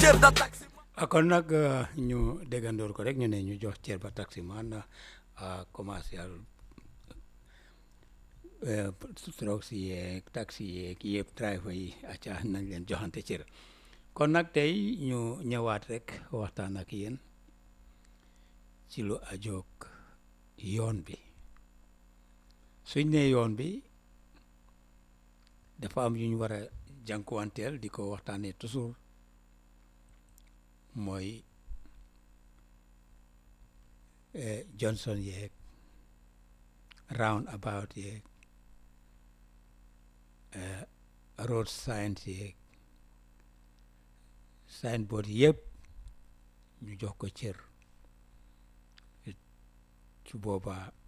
cër da taxi kon nag ñu déggandoor ko rek ñu ne ñu jox cër ba taximan commercial trucks yeeg taxi yeeg yëpp driver yi acca nañ leen joxante cër kon nag tey ñu ñëwaat rek waxtaan ak yéen ci lu ajoog yoon bi suñ ne yoon bi dafa am yu ñu war a jànkuwanteel di ko waxtaanee toujours mooy Johnson yeeg round about yeeg road signs yeeg signboard yëpp ñu jox ko cër su boobaa